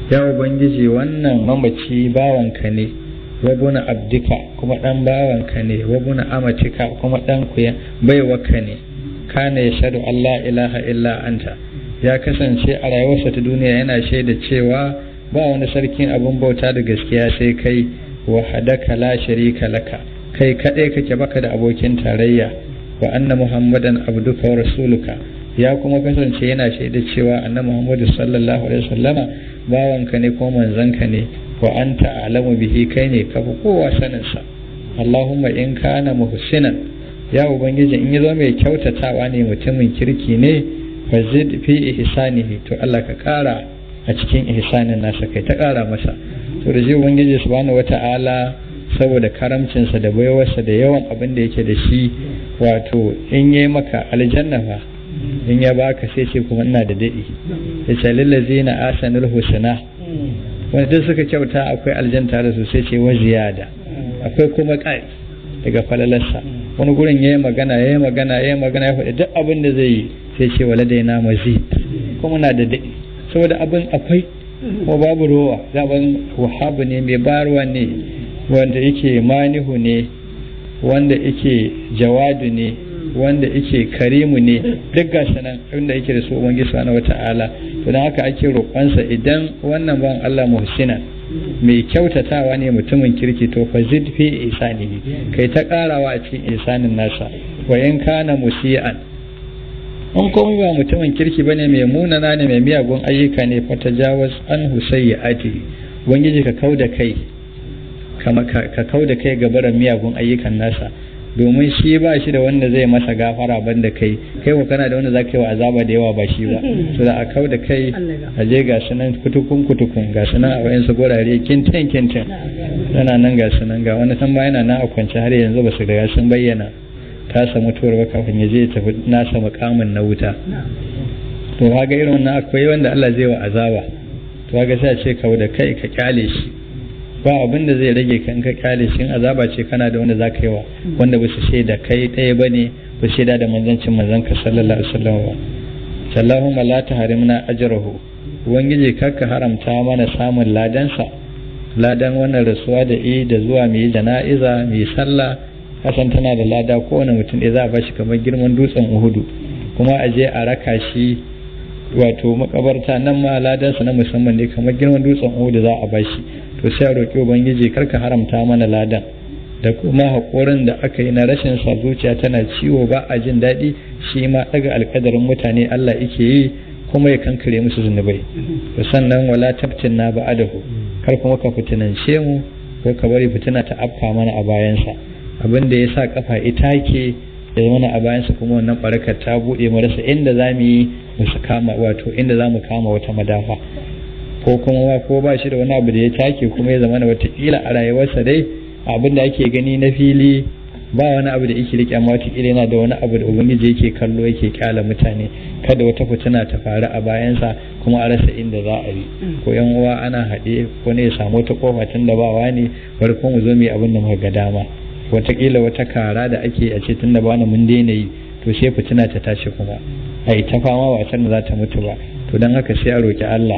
ya ubangiji wannan mamaci bawanka ne wabuna abdika kuma dan bawanka ne wabuna amatika kuma dan kuya baiwaka ne kana ya shaɗu Allah ilaha illa anta ya kasance a rayuwarsa ta duniya yana shaida cewa ba wani sarkin abin bauta da gaskiya sai kai wahadaka la sharika laka kai kadai kake baka da abokin tarayya wa anna muhammadan abduka wa rasuluka ya kuma kasance yana shaida cewa annabi muhammadu sallallahu alaihi wasallama bawanka ne ko manzanka ne wa anta alamu bihi kai ne ka fi kowa saninsa allahumma in kana muhsinan ya ubangiji in yazo mai kyautatawa ne mutumin kirki ne fa zid fi ihsanihi to Allah ka kara a cikin ihsanin nasa kai ta kara masa to da ji ubangiji subhanahu wata'ala saboda karamcinsa da baiwarsa da yawan abin da yake da shi wato in yi maka aljanna fa in ya baka sai ce kuma ina da daɗi ya ce lillazina asanul husna wanda duk suka kyauta akwai aljanta da su sai ce wa ziyada akwai kuma ƙari daga falalarsa wani gurin ya yi magana ya yi magana ya yi magana ya faɗi duk abin da zai yi sai ce wala dai na mazid kuma na da daɗi saboda abin akwai kuma babu rowa zaben wahabu ne mai barwa ne wanda yake manihu ne wanda yake jawadu ne wanda yake karimu ne duk gashi nan inda yake da su ubangiji subhanahu wata'ala to dan haka ake roƙonsa idan wannan ban Allah muhsina mai kyautatawa ne mutumin kirki to fa zid fi ihsanihi kai ta karawa a cikin ihsanin nasa wa in kana musian in komai ba mutumin kirki bane mai munana ne mai miyagun ayyuka ne fa tajawaz an husayyi'ati ubangiji ka kauda kai kama ka kauda kai ga barin miyagun ayyukan nasa domin shi ba shi da wanda zai masa gafara banda kai kai ko kana da wanda za ka yi wa azaba da yawa ba shi ba to da a kau da kai a je ga sunan kutukun kutukun ga sunan a wayansu gurare kintin kintin yana nan ga sunan ga wani san yana nan a kwance har yanzu ba su ga sun bayyana tasa mutuwar ba kafin ya je ya tafi nasa makamin na wuta to kaga irin wannan akwai wanda Allah zai wa azaba to kaga sai a ce kau da kai ka kyale shi ba abin da zai rage kan ka kyale shi azaba ce kana da wanda zaka yi wa wanda ba su shaida kai ɗaya ba ne ba shaida da manzancin manzanka sallallahu alaihi wasallam ba sallahumma la tahrimna ajrahu ubangiji kakka haramta mana samun ladansa ladan wannan rasuwa da yi da zuwa mu yi jana'iza mu yi sallah kasan tana da lada kowane mutum ɗaya za a bashi kamar girman dutsen uhudu kuma a je a raka shi wato makabarta nan ma ladansa na musamman ne kamar girman dutsen uhudu za a bashi to sai a roƙi ubangiji karka haramta mana ladan da kuma haƙorin da aka yi na rashin sa zuciya tana ciwo ba a jin daɗi shi ma ɗaga alƙadarin mutane Allah yake yi kuma ya kankare musu zunubai to sannan wala tabtin na ba'adahu kar kuma ka fitinance mu ko ka bari fitina ta afka mana a bayansa abin da ya sa kafa ita ke ya zama a bayansa kuma wannan barakar ta buɗe mu rasa inda za mu yi mu kama wato inda za mu kama wata madafa ko kuma ko ba shi da wani abu da ya take kuma ya zama watakila a rayuwarsa dai abin da ake gani na fili ba wani abu da yake rike amma watakila yana da wani abu da ubangiji yake kallo yake kyala mutane kada wata fitina ta faru a bayansa kuma a rasa inda za a yi ko yan uwa ana haɗe ko ne ya samu wata kofa tun da ba wani bari ko mu zo mu yi abin da muka ga dama watakila wata kara da ake a ce tun da ba mun daina yi to sai fitina ta tashi kuma a yi ta fama ba da za ta mutu ba to don haka sai a roki Allah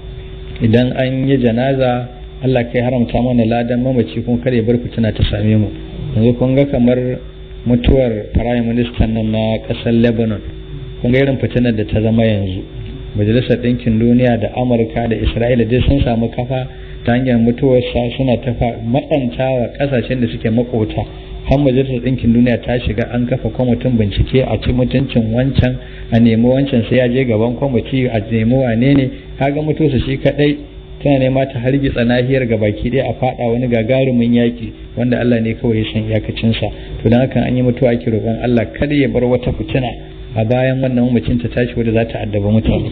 idan an yi janaza Allah kai haramta mana ladan mamaci kuma kare bar fitina ta same mu yanzu kun ga kamar mutuwar prime minister nan na kasar Lebanon kun ga irin fitinar da ta zama yanzu majalisar ɗinkin duniya da amurka da isra'ila dai sun samu kafa ta hanyar mutuwarsa suna ta matsantawa kasashen da suke makota har majalisar ɗinkin duniya ta shiga an kafa kwamitin bincike a ci mutuncin wancan a nemi wancan sai ya je gaban kwamiti a nemi wane ne kaga mutuwarsa shi kaɗai tana nema ta hargitsa nahiyar gabaki ɗaya a faɗa wani gagarumin yaƙi wanda Allah ne kawai ya san iyakacinsa to don haka an yi mutuwa ake roƙon Allah kada ya bar wata fitina a bayan wannan mamacin ta tashi wadda za ta addaba mutane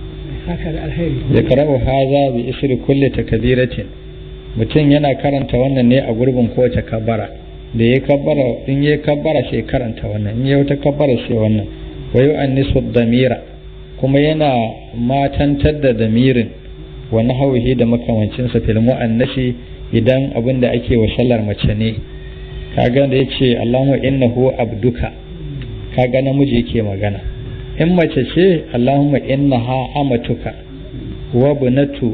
ya karau haza bi isri kulli takbiratin mutum yana karanta wannan ne a gurbin kowace kabbara da ya kabbara in ya kabbara sai karanta wannan in ya wata kabbara sai wannan wa yu'annisu damira kuma yana matantar da damirin wa nahwihi da makamancin sa fil mu'annasi idan abin da ake wa sallar mace ne kaga da yace Allahumma innahu abduka kaga namiji yake magana in mace ce Allahumma innaha amatuka wa bunatu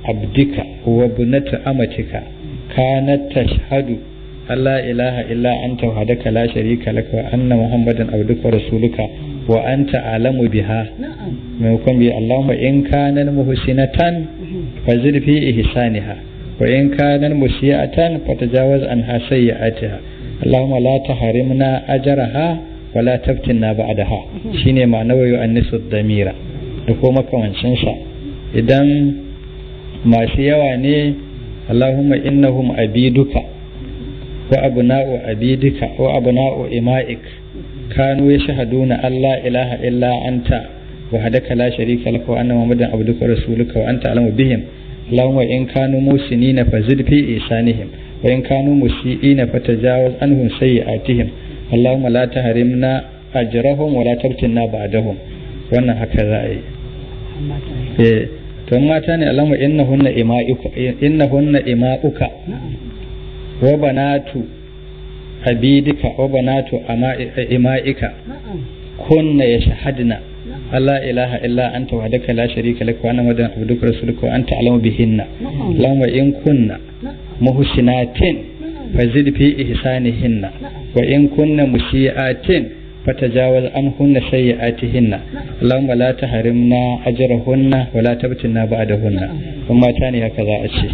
abdika wa bunata amatika kanat tashhadu Allah ilaha illa anta wahdaka la sharika laka wa anna muhammadan abduka wa rasuluka wa anta alamu biha maimakon bi Allahumma in kana muhsinatan fazid fi ihsaniha wa in kana musiatan fatajawaz anha sayyi'atiha Allahumma la tahrimna ajraha wa la taftinna ba'daha shine ma'ana wa yu'annisu damira da ko makamancin sa idan masu yawa ne Allahumma innahum abiduka wa abna'u abidika wa abna'u ima'ik kanu yashhaduna alla ilaha illa anta wahdaka la sharika laka wa anna muhammadan abduka wa rasuluka wa anta alamu bihim Allahumma in kanu musinina fazid fi isanihim wa in kanu musiina fatajawaz anhum sayyi'atihim Allahumma la tahrimna ajrahum wa la tabtinna ba'dahum wannan haka za a yi eh to mata ne Allahumma innahunna ima'uka innahunna ima'uka wa banatu abidika wa banatu ima'ika kunna yashhadna Allah ilaha illa anta wahdaka la sharika laka wa anna muhammadan abduka rasuluka wa anta alamu bihinna Allahumma in kunna muhsinatin fazid fi ihsanihinna wa in kunna musiatin fatajawaz anhunna sayyi'atihinna Allahumma la tahrimna ajrahunna wa la tabtinna ba'dahunna kuma mata ne haka za a ce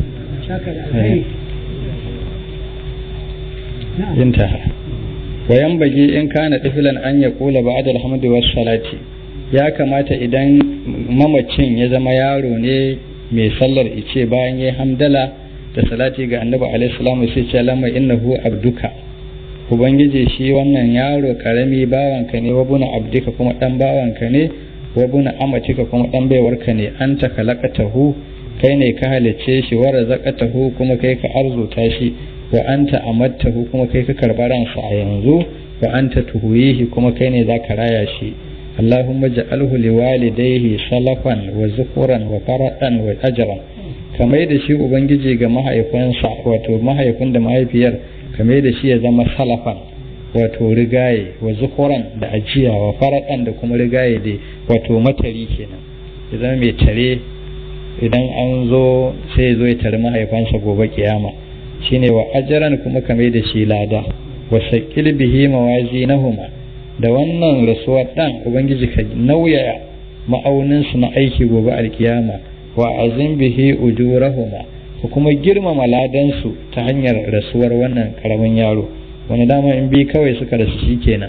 intaha wa yanbaghi in kana tiflan an yaqula ba'da alhamdu was salati ya kamata idan mamacin ya zama yaro ne mai sallar ice bayan ya hamdala da salati ga annabi alaihi salamu sai ce lamma innahu abduka ubangiji shi wannan yaro karami bawanka ne wabuna abdika kuma dan bawanka ne wabuna amatika kuma dan baiwarka ne anta kalaqatahu kai ne ka halicce shi wa razaqatahu kuma kai ka arzuta shi wa anta amattahu kuma kai ka karɓa ransa a yanzu wa anta tuhuyihi kuma kai ne za ka raya shi Allahumma ja'alhu liwalidayhi salafan wa zukuran wa faradan wa ajran kamar da shi ubangiji ga mahaifansa wato mahaifin da mahaifiyar kamar da shi ya zama salafan wato rigaye wa zukuran da ajiya wa faradan da kuma rigaye dai wato matari kenan ya zama mai tare idan an zo sai zo ya tare mahaifansa gobe kiyama shine wa ajaran kuma kame da shi lada wa sakil bihi mawazinahuma da wannan rasuwar dan ubangiji ka nauyaya ma'aunin su na aiki gobe alkiyama wa azim bihi ujurahuma ka kuma girmama ladan su ta hanyar rasuwar wannan karamin yaro wani dama in bi kawai suka rasu shikenan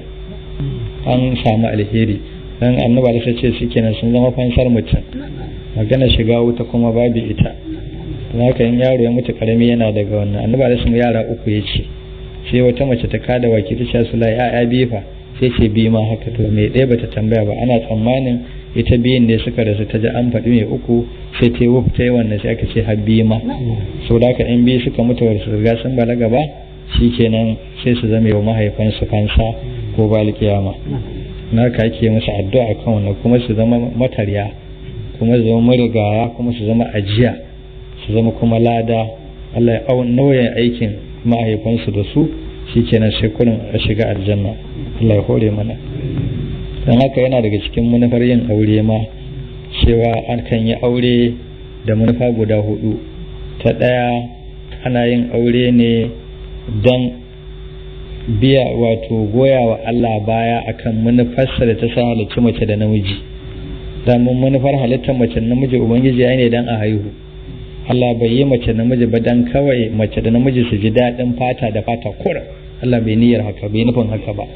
an samu alheri dan annaba da ce shikenan sun zama fansar mutum magana shiga wuta kuma babu ita haka in yaro ya mutu karami yana daga wannan annaba da su yara uku ya ce sai wata mace ta kada waki ta ce su la ya bifa sai ce bi ma haka to mai ɗaya bata tambaya ba ana tsammanin ita biyun ne suka rasu ta ji an faɗi mai uku sai ta yi wuf ta yi wannan sai aka ce har bi ma sau da in biyu suka mutu wasu riga sun balaga ba kenan sai su zama wa mahaifansu fansa ko ba alkiyama na ka ake musu addu'a kan wannan kuma su zama matarya kuma su zama marigaya kuma su zama ajiya su zama kuma lada Allah ya nauyin aikin mahaifansu da su shi kenan sai kurin a shiga aljanna Allah ya hore mana don haka yana daga cikin manufar yin aure ma cewa an kan yi aure da manufa guda hudu ta ɗaya ana yin aure ne don biya wato goya wa Allah baya akan manufarsa da ta sa halicci mace da namiji damun manufar halittar mace namiji ubangiji ya ne dan a haihu Allah bai yi mace namiji ba dan kawai mace da namiji su ji daɗin fata da fata kura Allah bai niyyar haka bai nufin haka ba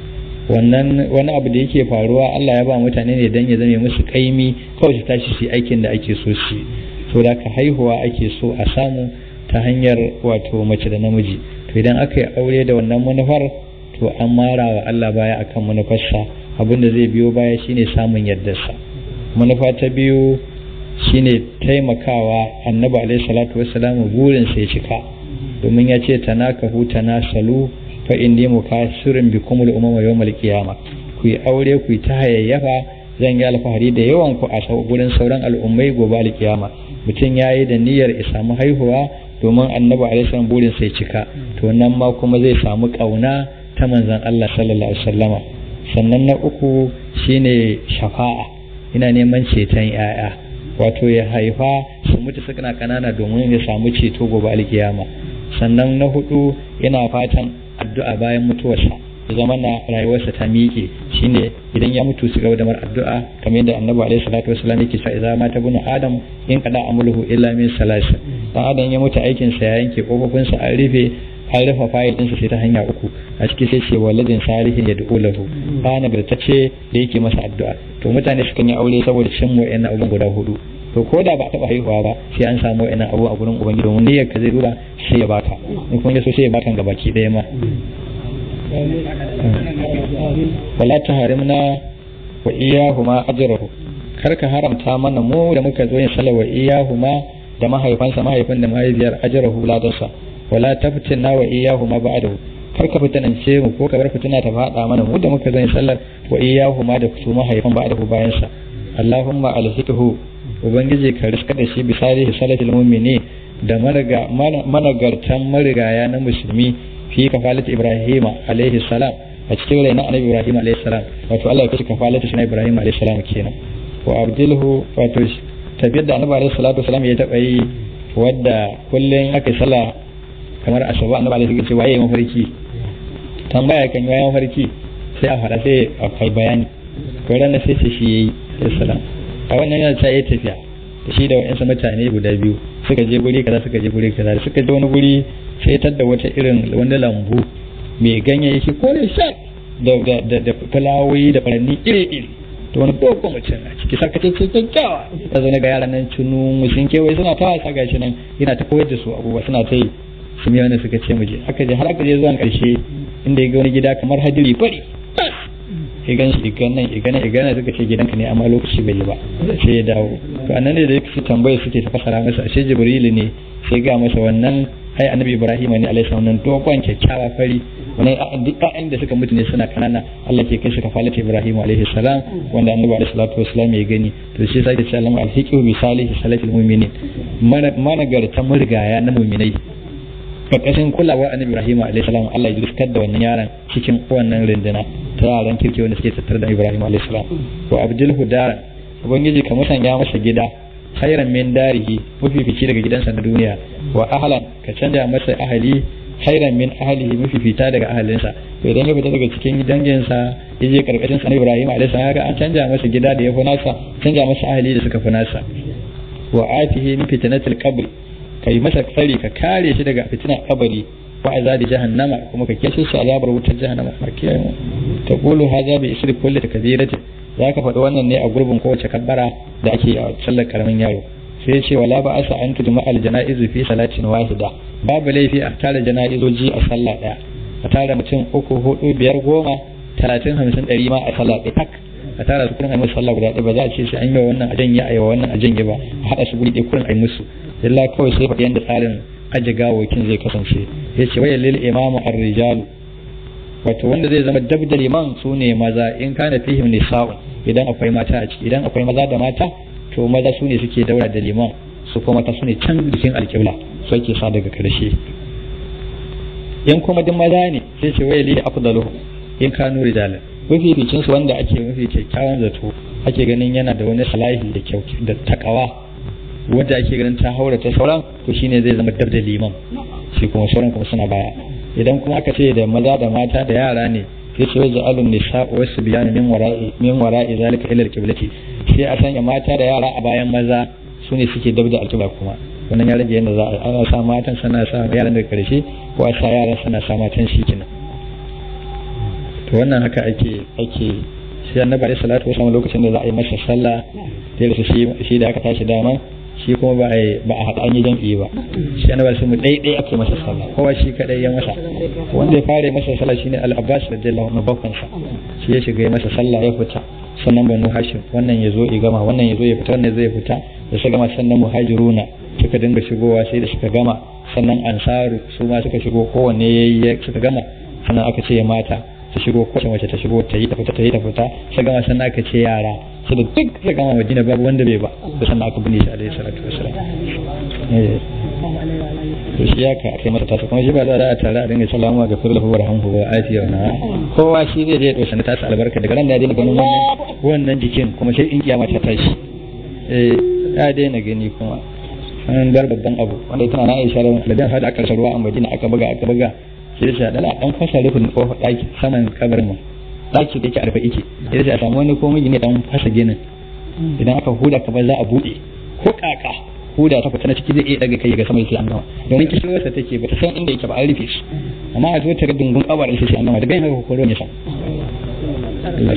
wannan wani abu da yake faruwa Allah ya ba mutane ne dan ya zame musu kaimi kawai su tashi su aikin da ake so su so da ka haihuwa ake so a samu ta hanyar wato mace da namiji to idan aka yi aure da wannan manufar to an mara wa Allah baya akan manufarsa abin da zai biyo baya shine samun yardarsa manufa ta biyu shine taimakawa annabi alaihi salatu wassalamu burin sai cika domin ya ce tanakahu tanasalu fa inni mukasirin bikum al-umama yawmal qiyamah ku yi aure ku yi ta hayayyafa zan yi alfahari da yawan ku a gurin sauran al'ummai gobe alkiyama mutum ya yi da niyyar ya samu haihuwa domin annabi alaihi salam burin sai cika to nan ma kuma zai samu kauna ta manzon Allah sallallahu alaihi wasallama sannan na uku shine shafa'a ina neman ceton yaya wato ya haifa su mutu suna kanana domin ya samu ceto gobe alkiyama sannan na hudu yana fatan addu'a bayan mutuwarsa ya zama na rayuwarsa ta miƙe shine idan ya mutu su gaba da mar addu'a kamar yadda annabi alaihi salatu wasallam yake cewa idza mata bunu adam in kada amuluhu illa min salasa dan adam ya mutu aikin sa ya yanke kofofin sa an rufe an rufe fayil ɗinsa sai ta hanya uku a ciki sai ce waladin salihin ya du'u lahu ba nagartacce da yake masa addu'a to mutane sukan yi aure saboda cin wa'annan abubuwan guda hudu to ko da ba taɓa haihuwa ba sai an samu wa'annan abu a gurin ubangiji domin niyyar ka zai duba sai ya baka in kuma ya so sai ya baka ga baki ɗaya ma wala ta harimna wa iyahuma ajrahu kar ka haramta mana mu da muka zo yin sallah wa iyahuma da mahaifansa mahaifin da mahaifiyar ajrahu ladansa wala taftinna wa iyahuma ba'dahu kar ka fitanance mu ko ka bar fitina ta fada mana mu da muka zo yin sallar wa iyahuma da su mahaifan ba'dahu bayan sa Allahumma alhiqhu ubangiji ka riska da shi bisari salatul mu'mini da managartan marigaya na musulmi fi kafalat ibrahima alaihi salam a cikin rai na annabi ibrahim alaihi salam wato Allah ya kashi kafalata shi na ibrahim alaihi salam kenan wa abdilhu wato tafiyar da annabi alaihi salatu wasalam ya taba yi wadda kullun aka sala kamar asuba annabi alaihi salatu waye mafarki tambaya kan yayin mafarki sai a fara sai a kai bayani ko ran sai ce shi yayi alaihi salam a wannan yana ta yi tafiya da shi da wa'ansu mutane guda biyu suka je guri kaza suka je guri kaza suka je wani guri sai da wata irin wani lambu mai ganyayyaki ko ne shan da da da fulawoyi da furanni iri iri to wani dogon mutum a ciki sarkace ce kyakkyawa ta zo ga yaran nan cunu sun kewaye suna ta wasa gashi nan yana ta koyar da su abubuwa suna ta yi su miya wani suka ce muje aka je har aka je zuwan karshe inda ya ga wani gida kamar hadiri fari ya gan shi igan nan igan nan igan nan suka ce gidanka ne amma lokaci bai yi ba sai ya dawo to annan ne da yake tambaye suke ta fasara masa ashe jibrilu ne sai ga masa wannan ai annabi ibrahim ne alaihi salam nan dogon kyakkyawa fari wannan duk ƴaƴan da suka mutu ne suna kanana Allah ke kai su kafalata ibrahim alaihi salam wanda annabi alaihi salatu wasalam ya gani to shi sai da ce Allah alhiqu bi salihi salatil mu'minin managarta murgaya na mu'minai karkashin kulawar annabi ibrahim alaihi salam Allah ya riskar da wannan yaran cikin wannan rinduna ta yaran kirki wanda suke tattare da ibrahim alaihi salam wa abdul hudara ubangiji ka musanya masa gida khairan min darihi mafifici daga gidansa na duniya wa ahlan ka canja masa ahali khairan min ahlihi mafifita daga ahalinsa to idan ya fita daga cikin danginsa ya je karkashin sa Ibrahim alaihi salam an canja masa gida da ya fi nasa canja masa ahali da suka fi nasa wa atihi min fitnatil qabr kai masa tsari ka kare shi daga fitinar kabari wa azabi jahannama kuma ka keshe shi azabar wutar jahannama a kiyaye ta qulu hadha bi isri kulli takbiratin za ka faɗi wannan ne a gurbin kowace kabbara da ake a sallar karamin yaro sai ce wala ba asa an tuduma al janaizu fi salatin wahida babu laifi a tara janaizoji a sallah daya a tara mutum uku hudu biyar goma talatin hamsin ɗari ma a sallah ɗaya tak a tara su kurin a musu sallah guda ɗaya ba za a ce sai an yi wa wannan a janye a yi wa wannan a janye ba a haɗa su guri ɗaya kurin a yi musu illa kawai sai faɗi yadda tsarin aje gawokin zai kasance ya ce wayar lil imamu ar-rijalu wato wanda zai zama dab da liman su ne maza in kana fihim nisa'un idan akwai mata a ciki idan akwai maza da mata to maza su ne suke daura da liman su kuma mata su ne can jikin alƙibla su ake sa daga karshe in kuma duk maza ne sai ce wayar lil afdalu in kanu rijalan mafificin su wanda ake mafi kyakkyawan zato ake ganin yana da wani salahi da kyau da takawa wanda ake ganin ta haura ta sauran to shine zai zama dab da liman shi kuma sauran kuma suna baya idan kuma aka ce da maza da mata da yara ne sai ce wajen alun nisa wasu biyanu min wara'i min wara'i zalika ila alqiblati sai a sanya mata da yara a bayan maza su ne suke dab da alqibla kuma wannan ya rage yadda za a ana sa matan sana sa yaran daga karshe ko a sa yaran sana sa matan shi kenan to wannan haka ake ake sai annabi alaihi salatu wasallam lokacin da za a yi masa sallah da shi shi da aka tashi dama shi kuma ba a ba a haɗa an yi jam'i ba shi annabi sai mu dai dai ake masa sallah kowa shi kadai ya masa wanda ya fara masa sallah shine al-abbas radiyallahu anhu bakon sa shi ya shiga masa sallah ya fita sannan banu hashim wannan ya zo ya gama wannan ya zo ya fita wannan zai fita da suka gama sannan muhajiruna suka dinga shigowa sai da suka gama sannan ansaru su ma suka shigo kowanne yayi suka gama sannan aka ce mata su shigo kowace mace ta shigo ta yi ta fita ta yi ta fita sai gama sannan aka ce yara sai da duk sai gama madina babu wanda bai ba da sannan aka binne shi alaihi salatu wasalam to shi ya ka kai masa tasa kuma shi ba za a tare a dinga salama ga firlahu wa rahmuhu wa afiya wa kowa shi zai je ya dauki tasa albarka daga ran da ya dinga ganin wannan wannan jikin kuma sai in kiyama ta tashi eh ya daina gani kuma an bar babban abu wanda tana na Aisha da dan hada aka ruwa a Madina aka buga aka buga sai da dala dan fasa rufin kofar daki saman kabarin mu daki da yake arfa yake sai da samu wani komai ne dan fasa ginin idan aka huda ka za a bude ko kaka huda ta fita na ciki zai iya daga kai ga sama sai an gama domin kishiyarsa take ba ta san inda yake ba an rufe shi amma a zo ta ga dungun kabarin sai an gama daga yin haka koro ne sa Allah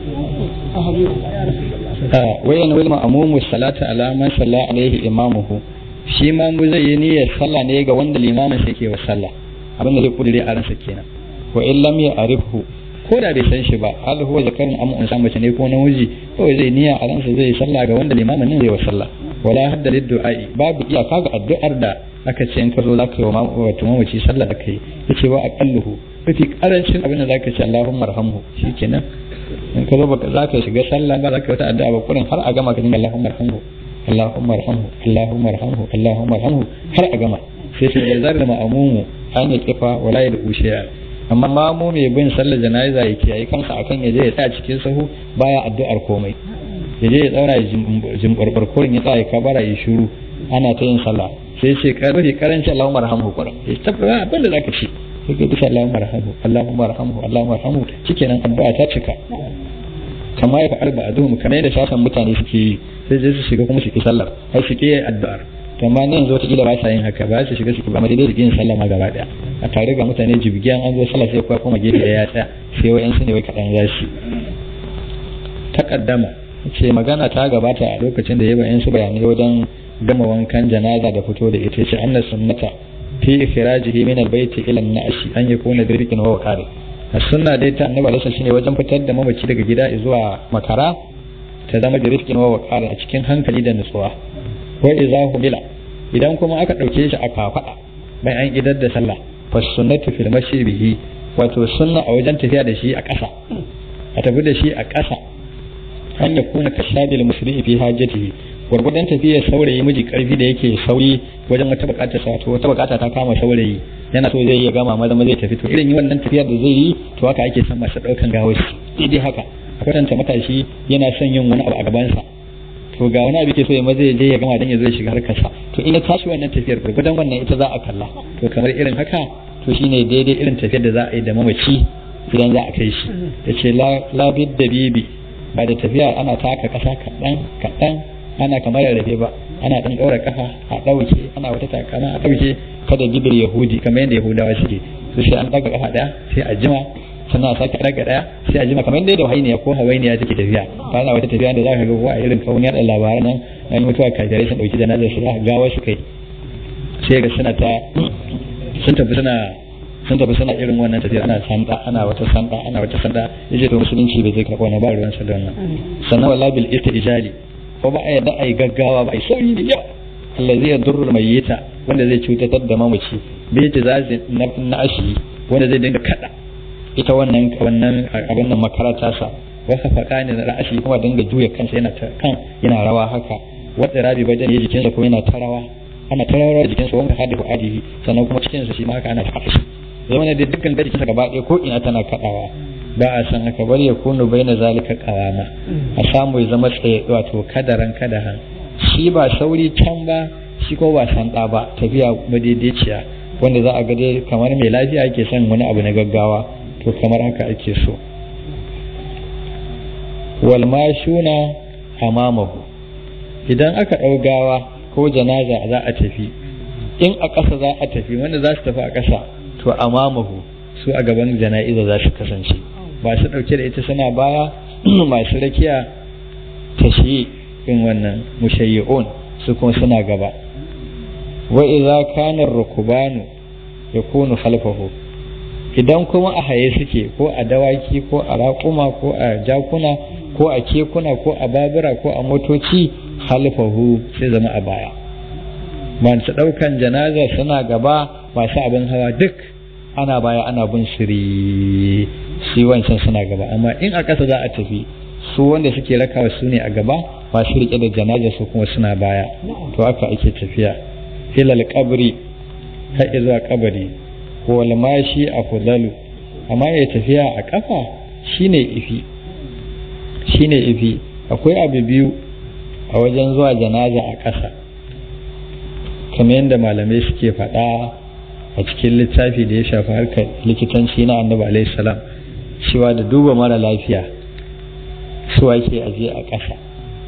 sa wayan wal ma'mumu salata ala man salla alaihi imamuhu shi ma mu zai yi niyyar sallah ne ga wanda limamin sa yake wa sallah abin da zai kudure a ransa kenan wa in lam ya'rifhu ko da bai san shi ba hal huwa zakarun am unsa mace ne ko namiji kawai zai niyya a ransa zai sallah ga wanda limamin nan zai wa sallah wala hadda liddu'ai babu iyaka ga addu'ar da aka ce in ka zo zaka yi wa wato mamaci sallah da kai yace wa aqalluhu mafi karancin abin da zaka ce Allahumma arhamhu shikenan in ka zo baka zaka shiga sallah ba zaka wata addu'a ba kurin har a gama ka dinga Allahumma arhamhu Allahumma arhamhu Allahumma arhamhu Allahumma arhamhu har a gama sai sai da zarar ma'amumu an ya kifa wala ya dubu shi'a amma mamu mai bin sallar jana'iza ya kiyaye kansa akan ya je ya tsaya cikin sahu baya addu'ar komai ya je ya tsaura ya jimbarbar kurin ya tsaya ka bara ya shiru ana ta yin sallah sai ce karfi karanci Allahumma arhamhu kurin ya tabbata abin da zaka ce sai ka bisa Allahumma arhamhu Allahumma arhamhu Allahumma arhamhu shikenan addu'a ta cika kama ya fa'al ba'dhum kamar yadda shasan mutane suke yi sai je su shiga kuma su ki sallar har su ki addu'ar to amma ne yanzu wata kila ba sa yin haka ba su shiga su ba madai da yin sallah ma gaba daya a tare ga mutane jibgiyan an zo sallah sai kuwa kuma gefe ya tsaya sai wayan su ne wai kadan ya shi takaddama ce magana ta gabata a lokacin da ya bayan su bayanai wajen gama wankan janaza da fito da ita ce annas sunnata fi ikhrajihi min albayt ila an-na'shi an yakuna birkin wa waqari sunna dai ta annabi alaihi shine wajen fitar da mamaci daga gida zuwa makara ta zama da rifkin wa waqari a cikin hankali da nutsuwa wa idza humila idan kuma aka dauke shi a kafada bayan an idar da sallah fa sunnatu fil mashi bihi wato sunna a wajen tafiya da shi a ƙasa a tafi da shi a ƙasa an ya kuna kashabil musulmi fi hajjatihi gwargwadon tafiyar saurayi miji karfi da yake sauri wajen wata bukatar sa to wata bukata ta kama saurayi yana so zai iya gama maza zai tafi to irin wannan tafiyar da zai yi to haka ake son masu daukan gawashi daidai haka a kwatanta matashi yana son yin wani abu a gabansa to ga wani abu ke so ya maza je ya gama dan ya zo ya shiga harkarsa to in ya tashi wannan tafiyar gwargwadon wannan ita za a kalla to kamar irin haka to shine daidai irin tafiyar da za a yi da mamaci idan za a kai shi ya ce labid da bibi ba da tafiya ana taka kasa kaɗan kaɗan ana kamar rarrafe ba ana ɗan ɗaura kafa a ɗauke ana wata takana a ɗauke kada bibir yahudi kamar yadda yahudawa suke su sai an ɗaga kafa ɗaya sai a jima sannan a sake ɗaga ɗaya sai a jima kamar yadda hawainiya ko hawainiya take tafiya ba na wata tafiya da za ka ga ko a irin kawun yaɗa labaran nan an yi mutuwa kafirai sun ɗauki janazar su gawa su kai sai ga suna ta sun tafi suna sun tafi suna irin wannan tafiya ana sanda ana wata sanda ana wata sanda yace to musulunci bai zai karɓa wannan ba ruwan sa da wannan sannan wala bil istijali ko ba a yadda ai gaggawa ba ai sauri da yawa allazi yadurru mayyita wanda zai cutatar da mamaci bai ji zazi na ashi wanda zai dinga kada ita wannan wannan abin nan makarata sa wasa fakani da ra'ashi kuma dinga juya kansa yana ta kan yana rawa haka wadda rabi bajan ya jikinsa kuma yana ta rawa ana ta rawa jikinsa wanda hadu adihi sannan kuma cikinsa shi ma haka ana ta shi zama da dukkan da jikinsa gaba ɗaya ko ina tana kaɗawa ba a san haka bari ya kunu bai na zalika kawama a samu ya zama tsaye wato kadaran kadahan shi ba sauri can ba shi ko ba sanda ba tafiya madaidaiciya wanda za a ga dai kamar mai lafiya ake son wani abu na gaggawa to kamar haka ake so wal mashuna amamahu idan aka ɗau gawa ko janaza za a tafi in a ƙasa za a tafi wanda za su tafi a ƙasa to amamahu su a gaban jana'iza za su kasance ba su ɗauke da ita suna baya masu rakiya tashi in wannan mushayyi'un su kuma suna gaba wa idza kana rukubanu yakunu khalfahu idan kuma a haye suke ko a dawaki ko a raƙuma ko a jakuna ko a kekuna ko a babura ko a motoci khalfahu sai zama a baya masu ɗaukan janaza suna gaba masu abin hawa duk ana baya ana bin siri shi wancan suna gaba amma in a ƙasa za a tafi su wanda suke rakawa su ne a gaba masu riƙe da janaza su kuma suna baya to haka ake tafiya hilal kabri har zuwa kabari wal mashi a fudalu amma ya tafiya a kafa shine ifi shine ifi akwai abu biyu a wajen zuwa janaza a ƙasa kamar yadda malamai suke faɗa a cikin littafi da ya shafi harkar likitanci na annabi alaihi salam cewa da duba mara lafiya su ake aje a ƙasa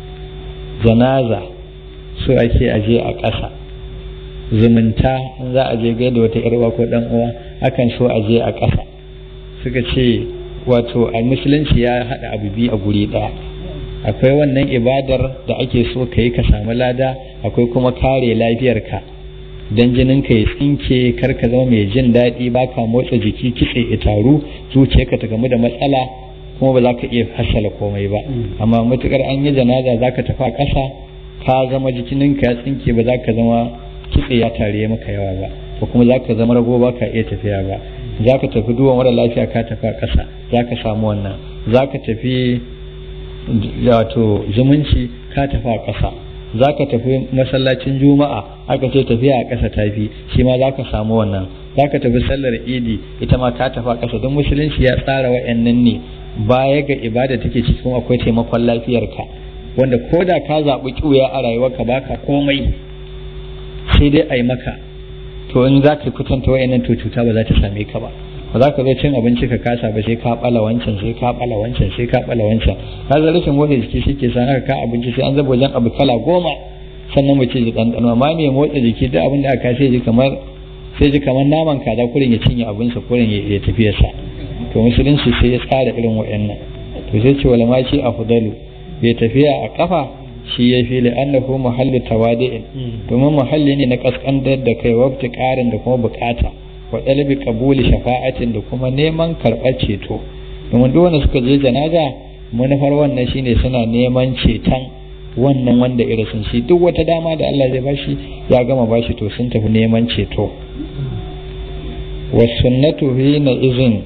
janaza su ake aje a ƙasa zumunta in za a je gaida wata yarwa ko dan uwa akan so aje a ƙasa suka ce wato a musulunci ya haɗa abu biyu a guri ɗaya akwai wannan ibadar da ake so ka yi ka samu lada akwai kuma kare lafiyarka don jinin ka ya tsinke kar ka zama mai jin daɗi ba ka motsa jiki kitse ya taru zuciyarka ta gamu da matsala kuma ba za ka iya hasala komai ba amma matukar an yi janaza za ka tafi a ƙasa ka zama jikininka ya tsinke ba za ka zama kitse ya tare maka yawa ba ko kuma za ka zama rago ba ka iya tafiya ba za ka tafi duwan mara lafiya ka tafi a ƙasa za ka samu wannan za ka tafi wato zumunci ka tafi a ƙasa za ka tafi masallacin juma'a aka ce tafiya a ƙasa tafi shi ma za ka samu wannan za ka tafi sallar idi ita ma ka tafi a ƙasa don musulunci ya tsara wa'annan ne baya ga ibada take cikin akwai taimakon lafiyarka wanda ko da ka zaɓi ƙuya a rayuwarka baka komai sai dai a yi maka to in za ka kwatanta wa'annan to cuta ba za ta same ka ba ba za ka zo cin abinci ka kasa ba sai ka bala wancan sai ka bala wancan sai ka bala wancan ka zai rashin motsa jiki shi ke sa haka ka abinci sai an zaba wajen abu kala goma sannan mu ce ji ɗanɗano amma mai motsa jiki duk abin da aka sai ji kamar sai ji kamar naman kaza kurin ya cinye abinsa kurin ya tafi sa to musulunci sai ya tsara irin wa'annan to sai ce wala ma shi afdalu bai tafiya a kafa shi ya fi li'annahu muhallu tawadi'in domin muhalli ne na kaskantar da kai wabti karin da kuma bukata wa ɗalibi kabuli shafa'atin da kuma neman karɓar ceto domin duk wanda suka je janaza manufar wannan shine suna neman ceton wannan wanda irisin shi duk wata dama da Allah zai bashi ya gama bashi to sun tafi neman ceto wa sunnatu hina izin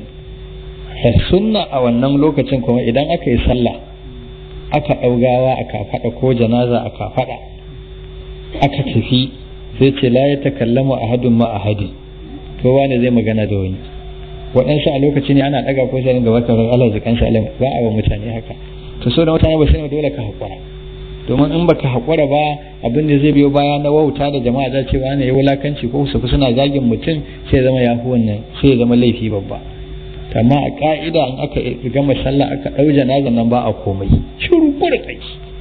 sunna a wannan lokacin kuma idan aka yi sallah aka ɗaugawa a kafaɗa ko janaza a kafaɗa aka tafi sai ce la ya takallamu ahadun ma ahadin kowa ne zai magana da wani waɗansu a lokaci ne ana ɗaga ko sai ga wata Allah zikan shi alam ba a wa mutane haka to so da mutane ba sai dole ka haƙura domin in baka haƙura ba abin da zai biyo baya na wauta da jama'a za ce wani ya wulakanci ko su suna zagin mutum sai zama ya fi wannan sai ya zama laifi babba amma a ka'ida in aka gama sallah aka ɗau janazan nan ba a komai shiru ko da kai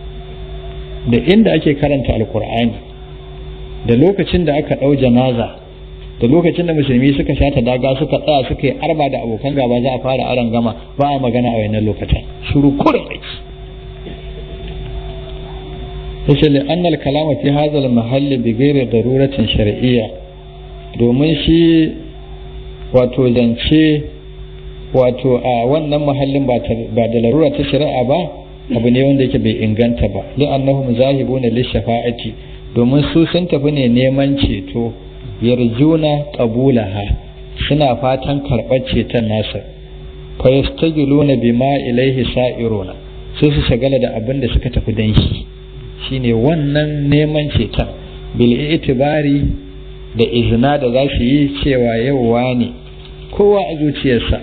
da inda ake karanta alkur'ani da lokacin da aka ɗau janaza da lokacin da musulmi suka shata daga suka tsaya suka yi arba da abokan gaba za a fara aran gama ba a magana a wannan lokacin shiru kurin aiki yace li anna al kalama fi hadha al mahalli bi ghairi daruratin shar'iyya domin shi wato zance wato a wannan mahallin ba da larura ta shari'a ba abu ne wanda yake bai inganta ba li annahum zahibuna lishafa'ati domin su sun tafi ne neman ceto yarjuna qabulaha suna fatan karɓar ceton nasa fa yastagiluna bima ilaihi sa'iruna sai su shagala da abin da suka tafi dan shi shine wannan neman ceton bil itibari da izina da za su yi cewa yauwa ne kowa a zuciyarsa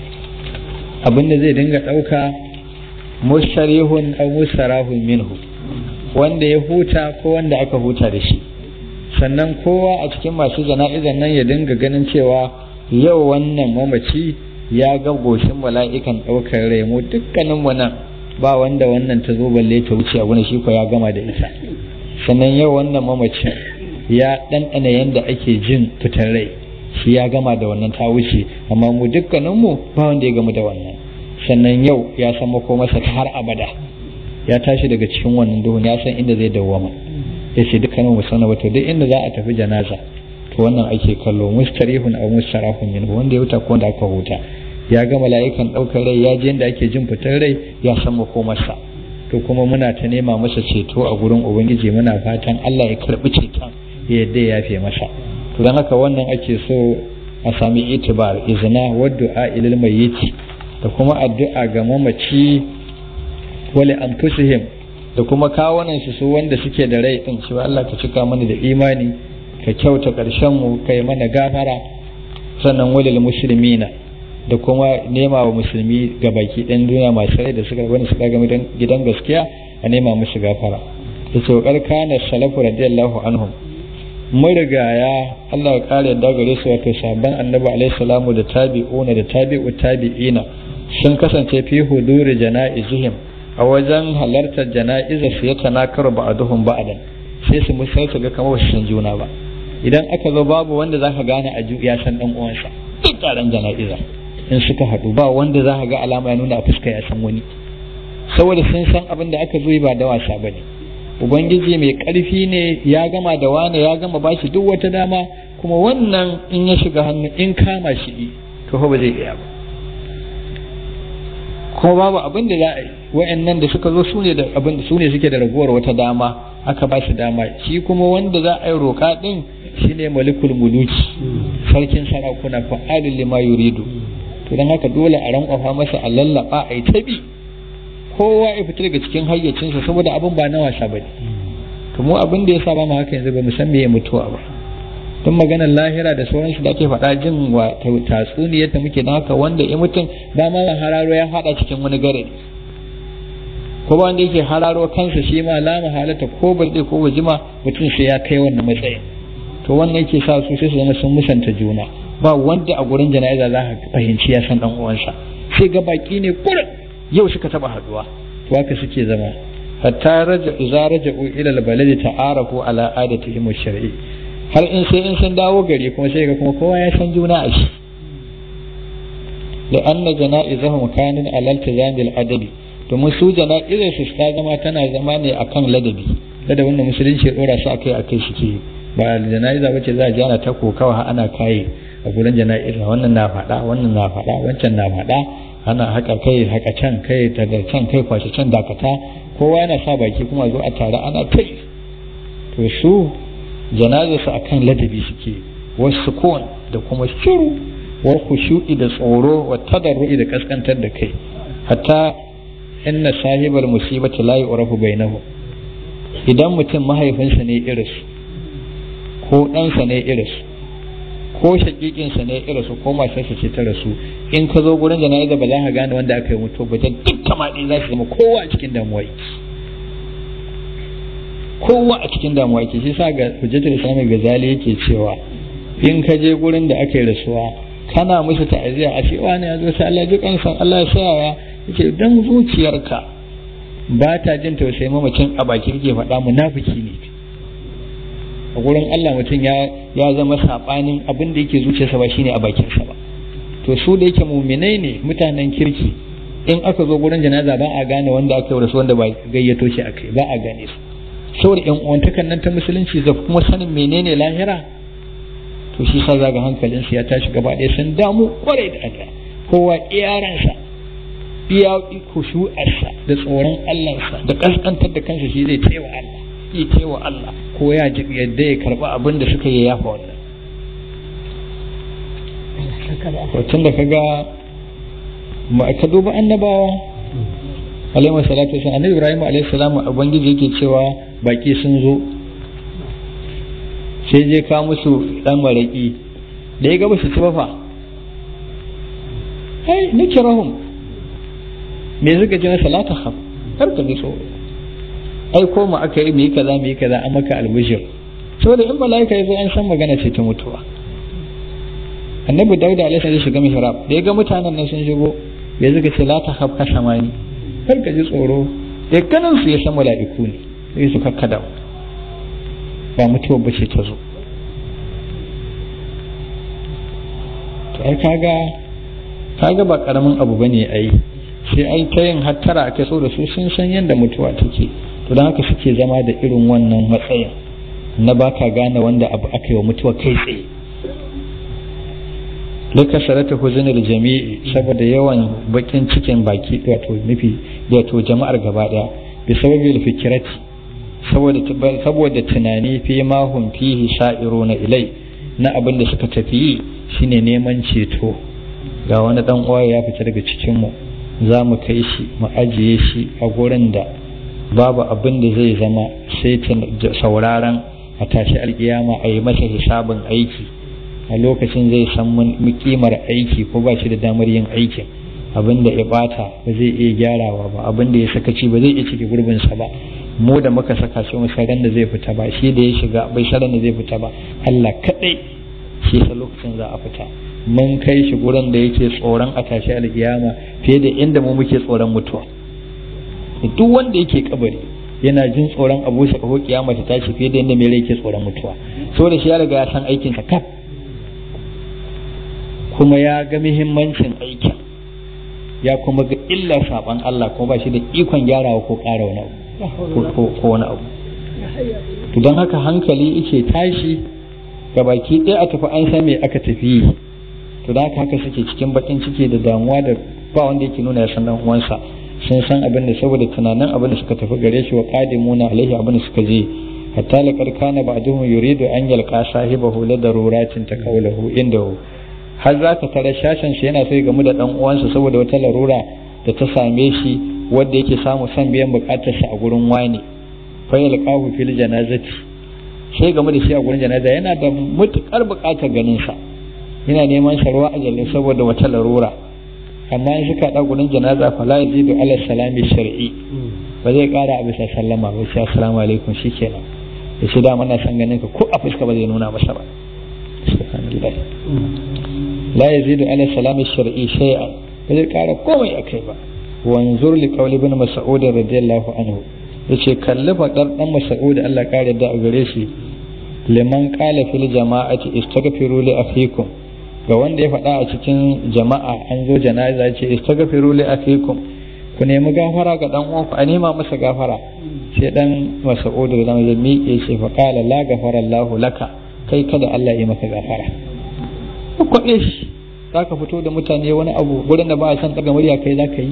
abin da zai dinga ɗauka musharihun aw musarahun minhu wanda ya huta ko wanda aka huta da shi sannan kowa a cikin masu jana'izan nan ya dinga ganin cewa yau wannan mamaci ya ga goshin mala'ikan ɗaukar rai mu dukkanin mu nan ba wanda wannan ta zo balle ta wuce abu shi ko ya gama da ita sannan yau wannan mamacin ya ɗanɗana yadda ake jin fitar rai shi ya gama da wannan ta wuce amma mu dukkaninmu ba wanda ya gama da wannan sannan yau ya san masa ta har abada ya tashi daga cikin wannan duhun ya san inda zai dawwama ya ce dukkanin mu sana wato duk inda za a tafi janaza to wannan ake kallo mustarihun aw mustarahun min wanda ya huta ko wanda aka huta ya ga mala'ikan ɗaukar rai ya je inda ake jin fitar rai ya san makomarsa to kuma muna ta nema masa ceto a gurin ubangiji muna fatan Allah ya karbi ceton ya yadda ya yafe masa to dan haka wannan ake so a sami itibar izina wa du'a ilal mayyiti da kuma addu'a ga mamaci wali anfusihim da kuma kawunan su wanda suke da rai din cewa Allah ka cika mana da imani ka kyauta karshen mu kai mana gafara sannan walil muslimina da kuma nema wa musulmi ga baki ɗan duniya masu rai da suka wani su daga gidan gaskiya a nema musu gafara yace wa kana salafu radiyallahu anhum marigaya Allah ya kare da gare su wato sabban annabi alaihi salamu da tabi'una da tabi'u tabi'ina sun kasance fi huduri jana'izihim a wajen halartar jana'izar su ya tanakaru ba'aduhum ba'adan sai su musai su ga kamar su san juna ba idan aka zo babu wanda zaka gane a ya san dan uwansa duk taron jana'iza in suka haɗu ba wanda zaka ga alama ya nuna a fuska ya san wani saboda sun san abin da aka zo ba da wasa bane ubangiji mai ƙarfi ne ya gama da wane ya gama ba shi duk wata dama kuma wannan in ya shiga hannu in kama shi to ba zai iya ba kuma babu abin da za a yi wa'annan da suka zo su ne da abin su ne suke da raguwar wata dama aka ba shi dama shi kuma wanda za a yi roƙa din shine malikul muluki sarkin sarakuna fa'alul lima yuridu to dan haka dole a rankwafa masa a lallaba a yi tabi kowa ya fita daga cikin hayyacinsa saboda abin ba na wasa bane to mu abin da ya sa ba mu haka yanzu ba mu san me ya mutuwa ba tun maganar lahira da sauransu da ake faɗa jin wa tatsuniyar da muke haka wanda ya mutum ba ma hararo ya faɗa cikin wani garari ko ba wanda yake hararo kansa shi ma la mahalata ko barde ko wajima mutum sai ya kai wannan matsayin to wannan yake sa su sai su zama sun musanta juna ba wanda a gurin jana'iza za ka fahimci ya san dan uwansa sai ga baki ne kurin yau suka taba haduwa to haka suke zama hatta raja idza raja'u ila al-baladi ta'arafu ala adatihim ash-shar'i har in sai in sun dawo gari kuma sai ga kuma kowa ya san juna a shi da anna jana'izahum kanun ala iltizamil adabi domin su jana'izar su ta zama tana zama ne akan ladabi ladabin da musulunci ya dora su akai akai suke ba jana'iza bace za a ji ana ta kokawa ana kaye a gurin jana'iza wannan na faɗa wannan na faɗa wancan na faɗa ana haka kai haka can kai daga can kai kwashe can dakata kowa yana sa baki kuma zo a tare ana kai to su janazar su akan ladabi suke wasu kon da kuma shiru wa khushu'i da tsoro wa tadarru'i da kaskantar da kai hatta inna sahibal musibati la yu'rafu bainahu idan mutum mahaifinsa ne irinsu ko ɗansa ne irinsu ko shakikinsa ne irinsu ko matarsa ce ta rasu in ka zo gurin jana'iza ba za ka gane wanda aka yi mutu ba ta duk kamaɗi za su zama kowa a cikin damuwa yake kowa a cikin damuwa yake shi sa ga hujjatul islami gazali yake cewa in ka je gurin da aka yi rasuwa kana musu ta'aziyya a cewa ne ya zo sai Allah ya ji kansa Allah ya saya yake dan zuciyarka ba ta jin tausayin mamacin a baki kake faɗa munafiki ne a gurin Allah mutum ya ya zama sabanin abin da yake zuciyarsa ba shine a bakinsa ba to su da yake muminai ne mutanen kirki in aka zo gurin janaza ba a gane wanda aka yi rasu wanda ba gayyato shi akai ba a gane su saboda yan uwantakan nan ta musulunci da kuma sanin menene lahira to shi sa zaga hankalinsu ya tashi gaba ɗaya sun damu kwarai da Allah kowa iyaransa iya kushu'arsa da tsoron Allahnsa da kaskantar da kansa shi zai taiwa Allah yi taiwa Allah ko ya ji yadda ya karba abin da suka yi yafa wannan tun da kaga ma ka duba annabawa alaihi salatu wasallam annabi Ibrahim alaihi salam ubangiji yake cewa baki sun zo sai je ka musu dan maraki da ya ga ba su ci ba fa ai nikirahum me suka ji na salata khaf kar ka ji tsoro ai ko mu aka yi mu yi kaza mu yi kaza an maka albishir saboda in malaika ya zo an san magana ce ta mutuwa annabi dauda alaihi salam shiga mihrab da ya ga mutanen nan sun shigo ya zuga ce la ta khaf ka samani kar ka ji tsoro ya kanan su ya san mala'iku ne sai su kakkada ba mutuwa ba ce ta zo to ai kaga kaga ba karamin abu bane ai sai ai ta yin hattara ake so da su sun san yadda mutuwa take to don haka suke zama da irin wannan matsayin na baka gane wanda abu aka yi wa mutuwa kai tsaye laka sarata huzunar jami'i saboda yawan bakin cikin baki wato nufi wato jama'ar gaba daya bi sababi fikirati saboda saboda tunani fi ma hum fihi sha'iruna ilai na abin da suka tafi shine neman ceto ga wani dan uwa ya fita daga cikin mu za mu kai shi mu ajiye shi a gurin da babu abin da zai zama sai sauraron a tashi alkiyama a yi masa hisabin aiki a lokacin zai san kimar aiki ko ba shi da damar yin aikin abin da ya bata ba zai iya gyarawa ba abin da ya sakaci ba zai iya cike gurbinsa ba mu da muka saka shi mu ran da zai fita ba shi da ya shiga bai ran da zai fita ba Allah kadai shi sa lokacin za a fita mun kai shi gurin da yake tsoron a tashi alkiyama fiye da inda mu muke tsoron mutuwa duk wanda yake kabari yana jin tsoron abu sa ko kiyama ta tashi fiye da inda mai rai yake tsoron mutuwa saboda shi ya riga ya san aikin sa kaf kuma ya ga muhimmancin aikin ya kuma ga illar saban Allah kuma ba shi da ikon gyarawa ko ƙara wani abu ko wani abu to don haka hankali yake tashi ga baki ɗaya a tafi an san me aka tafi to don haka haka suke cikin bakin ciki da damuwa da ba wanda yake nuna ya san dan uwansa sun san abin da saboda tunanin abin da suka tafi gare shi wa qadimuna alaihi abin da suka je hatta laqad kana ba'duhum yuridu an yalqa sahibahu la daruratin takawlahu indahu har za ka tara shashin shi yana sai gamu da dan uwansa saboda wata larura da ta same shi wanda yake samu son biyan bukatar sa a gurin wani fa yalqahu fil janazati sai gamu da shi a gurin janaza yana da mutukar bukatar ganin sa yana neman sarwa a jalle saboda wata larura amma in suka da gurin janaza fa la yazidu ala salami shar'i ba zai kara a bisa sallama ba sai assalamu alaikum shikenan ya ce da mana san ganin ka ko a fuska ba zai nuna masa ba subhanallah la yazidu ala salami shar'i shay'an ba zai kara komai akai ba wanzur li qawli ibn mas'ud radiyallahu anhu yace kalli fadar dan mas'ud Allah kare da a gare shi liman qala fil jama'ati istaghfiru li akhikum ga wanda ya faɗa a cikin jama'a an zo janaza ce istaghfiru li akhikum ku nemi gafara ga dan uwanku a nema masa gafara sai dan mas'ud da zama ya miƙe shi fa qala la ghafara Allahu laka kai kada Allah ya maka gafara kwaɓe shi za ka fito da mutane wani abu gurin da ba a san ɗaga murya kai za ka yi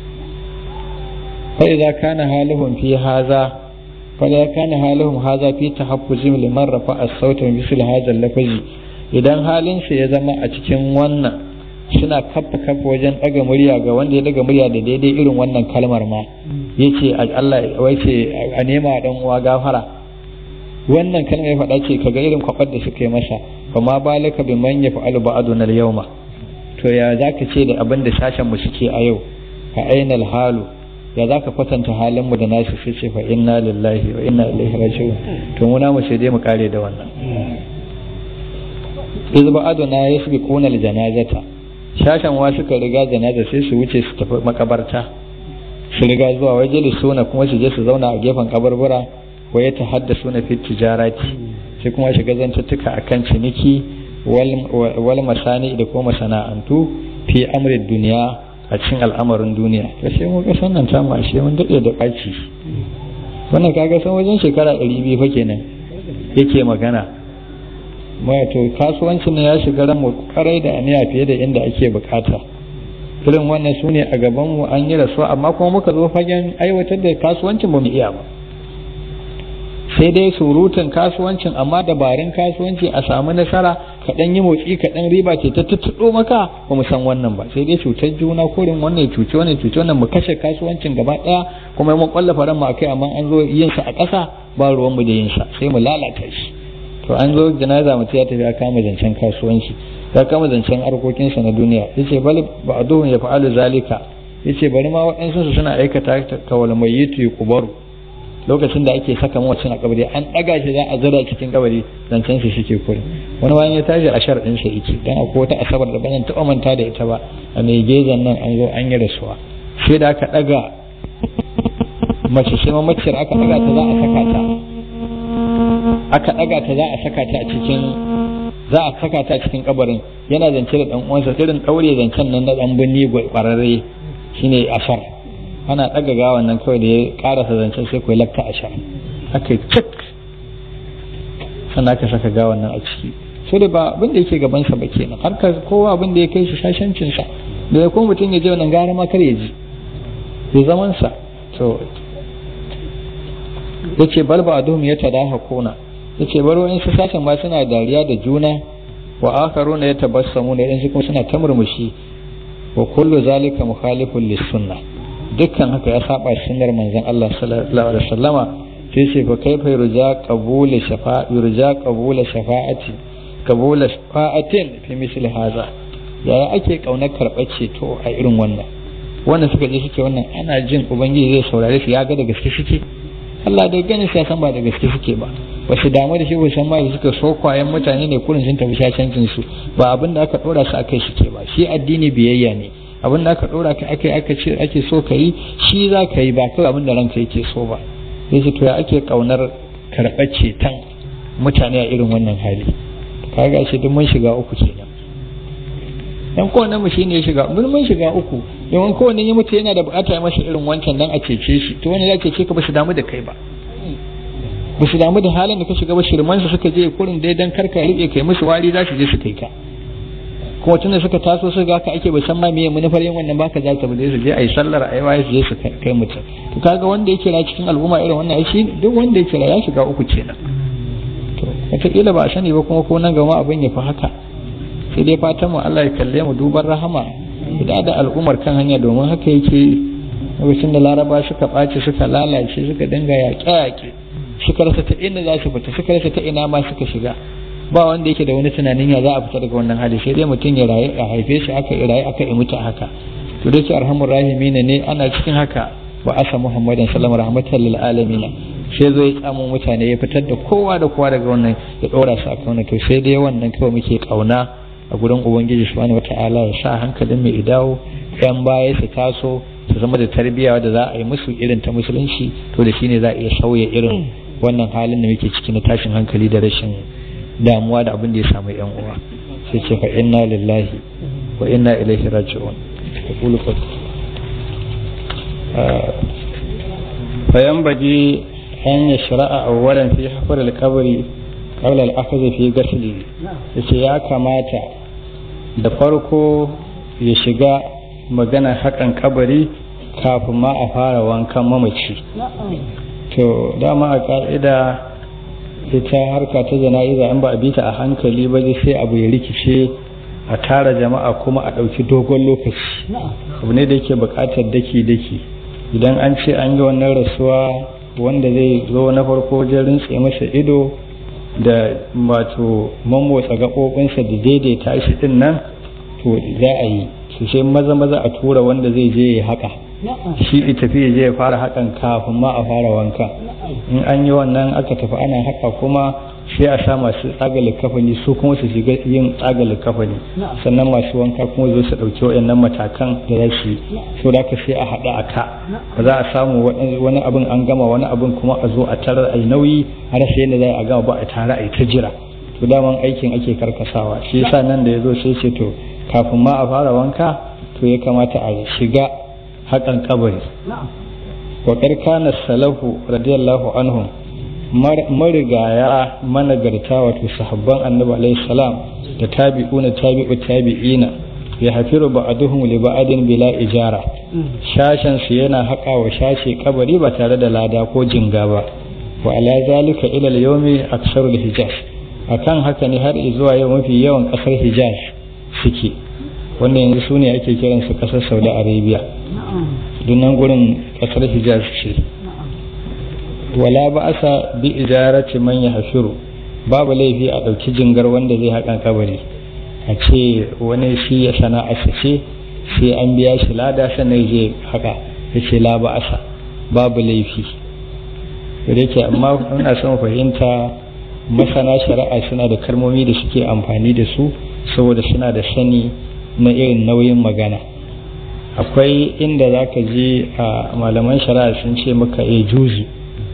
fa idza kana haluhum fi haza fa idza kana haluhum haza fi tahaffuzim liman rafa as-sauta min misl hadha al-lafazi idan halin sa ya zama a cikin wannan suna kafa kafa wajen ɗaga murya ga wanda ya ɗaga murya da daidai irin wannan kalmar ma yace Allah wai ce a nema dan uwa gafara wannan kalma ya faɗa ce kaga irin kwabar da suka yi masa fa ma balaka bi man yaf'alu ba'duna al-yawma to ya zaka ce da abin da sashen mu suke a yau fa ainal halu ya zaka kwatanta halin mu da nasu sai ce fa inna lillahi wa inna ilaihi raji'un to mu na mu sai dai mu kare da wannan iz ba'aduna yasbiquna al-janazata shashen wa suka riga janaza sai su wuce su tafi makabarta su riga zuwa waje suna kuma su je su zauna a gefen kabarbura wa ya tahaddasu na fi tijarati sai kuma shiga zantuttuka akan ciniki wal masani da kuma masana'antu fi amrin duniya a cikin al'amarin duniya to sai mu ga sannan ta mu ashe mun dade da baci wannan kaga san wajen shekara 200 fa kenan yake magana mai to kasuwancin ya shiga ran mu karai da aniya fiye da inda ake bukata irin wannan su ne a gaban mu an yi rasuwa amma kuma muka zo fagen aiwatar da kasuwancin ba mu iya ba sai dai surutun kasuwancin amma dabarun kasuwanci a samu nasara kaɗan yi motsi kaɗan riba ce ta tuttuɗo maka ba mu san wannan ba sai dai cutar juna korin wannan cuci wannan cuci wannan mu kashe kasuwancin gaba ɗaya kuma mun kwallafa ran mu akai amma an zo yin sa a ƙasa ba ruwan mu da yin sa sai mu lalata shi to an zo janaza mutum ya tafi ya kama zancen kasuwanci ya kama zancen harkokinsa na duniya yace bal ba'duhum yaf'alu zalika yace bari ma waɗansu suna aikata kawal mayyitu kubaru lokacin da ake saka mawacin a kabari an ɗaga shi za a zira cikin kabari zancen shi shike kuri wani bayan ya tashi a sharɗin sa yake dan akwai wata asabar da ban taɓa manta da ita ba a mai gezan nan an zo an yi rasuwa sai da aka ɗaga mace sai mamaciyar aka ɗaga ta za a saka ta aka ɗaga ta za a saka ta a cikin za a saka ta a cikin kabarin yana zance da dan uwansa irin ɗaure zancen nan na ɗan binni kwararre shine asar ana ɗaga gawan nan kawai da ya ƙarasa zancen sai kuwa lakta a sha aka yi cik sannan aka saka gawan nan a ciki so da ba abin da yake gabansa ba kenan har ka kowa abin da ya kai shi shashancinsa da ya kuma mutum ya je wannan gara ma kar ya ji ya zaman sa to ya ce bal ba adum ya tadaha kona ya ce baro in su sashen ma suna dariya da juna wa akharuna ya tabassamu ne in kuma suna ta murmushi wa kullu zalika mukhalifun lis sunnah dukkan haka ya saba sunnar manzon Allah sallallahu alaihi wasallama sai ce fa kaifa yurja qabula shafa'a yurja qabula shafa'ati qabula shafa'atin fi misli hadha yaya ake kaunar karɓar ceto a irin wannan wannan suka je suke wannan ana jin ubangiji zai saurare su ya ga da gaske suke Allah da ganin sai san ba da gaske suke ba ba su damu da shi ba san ma da suka so kwayan mutane ne kurin sun tafi shashancin su ba abin da aka dora su akai suke ba shi addini biyayya ne abin da aka dora ka akai aka ce ake so ka yi shi za ka yi ba kawai abin da ranka yake so ba sai to ya ake kaunar karɓar ceton mutane a irin wannan hali kaga shi duk mun shiga uku kenan dan kowanne mu shine ya shiga mun mun shiga uku yawan kowanne ya mutu yana da bukata ya masa irin wancan dan a cece shi to wani ya cece ka ba su damu da kai ba ba su damu da halin da ka shiga ba shirman su suka je kurin dai dan karka rike kai musu wari za su je su kai ka kuma tunda suka taso su ga ka ake ba san ma meye manufar yin wannan baka za ta bude su je ayi sallar ayi waye su je su kai mutum to kaga wanda yake ra cikin al'umma irin wannan ai shi duk wanda yake ra ya shiga uku kenan to wataƙila ba a sani ba kuma ko nan gama abin ya fi haka sai dai fatan mu Allah ya kalle mu duban rahama da da al'ummar kan hanya domin haka yake lokacin da laraba suka ɓaci suka lalace suka dinga yaƙe-yaƙe suka rasa ta inda za su fita suka rasa ta ina ma suka shiga ba wanda yake da wani tunanin ya za a fita daga wannan hali sai dai mutum ya rayu a haife shi aka yi rayu aka yi mutu haka to da ke arhamur rahimina ne ana cikin haka wa asa muhammadin sallallahu rahmatan lil alamin sai zo ya tsamo mutane ya fitar da kowa da kowa daga wannan ya dora su akan wannan to sai dai wannan kawai muke kauna a gurin ubangiji subhanahu wataala ya sa hankalin mai idawo yan baya su taso su zama da tarbiyya da za a yi musu irin ta musulunci to da shine za a iya sauya irin wannan halin da muke ciki na tashin hankali da rashin damuwa da abin da ya samu yan uwa sai ce fa inna lillahi wa inna ilaihi raji'un aqulu fa fayanbaghi an yashra'a awwalan fi hafar al-qabri qabla al-akhdh fi ghasli yace ya kamata da farko ya shiga magana hakan kabari kafin ma a fara wankan mamaci to dama a ka'ida ita harka ta jana'iza in ba a bita a hankali ba sai abu ya rikice a tara jama'a kuma a ɗauki dogon lokaci abu ne da yake buƙatar daki-daki idan an ce an yi wannan rasuwa wanda zai zo na farko wajen rintse masa ido da wato mamotsa gaɓoɓinsa da daidaita shi ɗin nan to za a yi su sai maza maza a tura wanda zai je ya haka shi ya tafi ya je ya fara hakan kafin ma a fara wanka in an yi wannan aka tafi ana haka kuma sai a sa masu tsaga likafani su kuma su shiga yin tsaga likafani sannan masu wanka kuma zo su ɗauki waɗannan matakan da za su yi so da ka sai a haɗa a ka ba za a samu wani abin an gama wani abin kuma a zo a tarar a nauyi har sai yadda za a gama ba a tare a yi ta jira to daman aikin ake karkasawa shi yasa nan da ya zo sai ce to kafin ma a fara wanka to ya kamata a shiga haƙan kabari wa kana salahu radiyallahu anhum marigaya managarta wato sahabban annabi alaihi salam da tabi'una tabi'u tabi'ina ya hafiru ba'aduhum li ba'adin bila ijara shashan su yana haƙa wa shashe kabari ba tare da lada ko jinga ba wa ala zalika ila al-yawmi aktsaru al-hijaz akan haka ne har zuwa yau mafi yawan kasar hijaz suke wanda yanzu su ne ake kiransu kasar saudi arabia dunan gurin kasar hijaz ce wala ba asa bi ijarati man ya hashiru babu laifi a ɗauki jingar wanda zai haƙan kabari a ce wani shi ya sana'a ce sai an biya shi lada sannan je haka ya ce la ba asa babu laifi da yake amma ina son fahimta masana shari'a suna da kalmomi da suke amfani da su saboda suna da sani na irin nauyin magana akwai inda za ka je a malaman shari'a sun ce maka ya juzu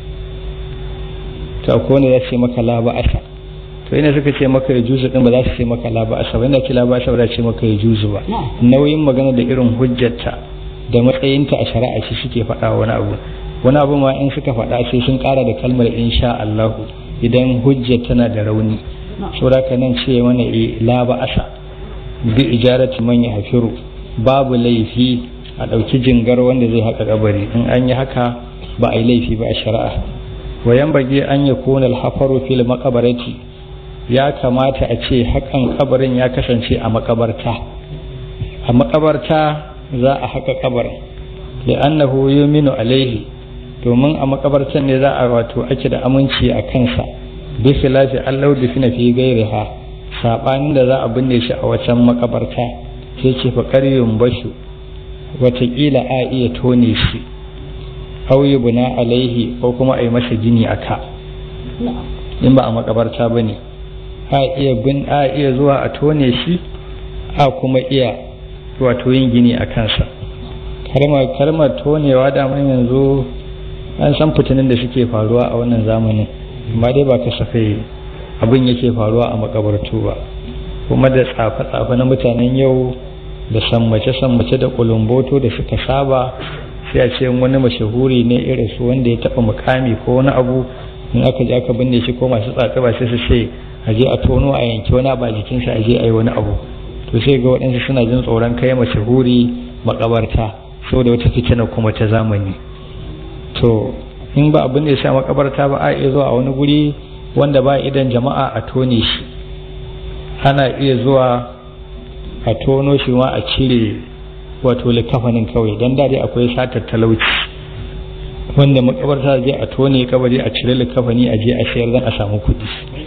to akwai wanda za su ce maka la ba'asa to ina suka ce maka ya juzu din ba za su ce maka la ba'asa ba ina ce la ba'asa ba za su ce maka ya juzu ba nauyin magana da irin hujjarta da matsayinta a shari'a shi suke faɗa wani abu wani abu ma in suka faɗa sai sun ƙara da kalmar insha Allahu idan hujjar tana da rauni saboda ka nan ce mana la ba'asa bi ijarati man yahfiru babu laifi a ɗauki jingar wanda zai haka kabari in an yi haka ba a yi laifi ba a shari'a wayan bage an ya kona alhafaru fil makabarati ya kamata a ce hakan kabarin ya kasance a makabarta a makabarta za a haka kabarin da annahu yuminu alaihi domin a makabartan ne za a wato ake da aminci a kansa bi khilafi allahu dufina fi gairiha sabanin da za a binne shi a wacan makabarta sai ce fa qaryun bashu watakila a iya tone shi aw yubna alaihi ko kuma a yi masa gini a ka in ba a makabarta ba ne a iya bin a iya zuwa a tone shi a kuma iya wato yin gini a kansa kalmar kalmar tonewa da yanzu an san fitinin da suke faruwa a wannan zamanin amma dai ba kasafai abin yake faruwa a makabartu ba kuma da tsafe-tsafe na mutanen yau da sammace-sammace da kulumboto da suka saba sai a ce wani mashahuri ne irin su wanda ya taba mukami ko wani abu in aka je aka binne shi ko masu tsatsa ba sai su ce a je a tono a yanki wani abu a jikinsa a je a yi wani abu to sai ga waɗansu suna jin tsoron kai mashahuri makabarta saboda wata fitina kuma ta zamani to in ba abin da ya sha makabarta ba a iya zuwa a wani guri wanda ba idan jama'a a tone shi ana iya zuwa a tono shi ma a cire wato likafanin kawai don dade akwai satar talauci wanda makabarta je a tone kabari a cire likafani a je a sayar don a samu kudi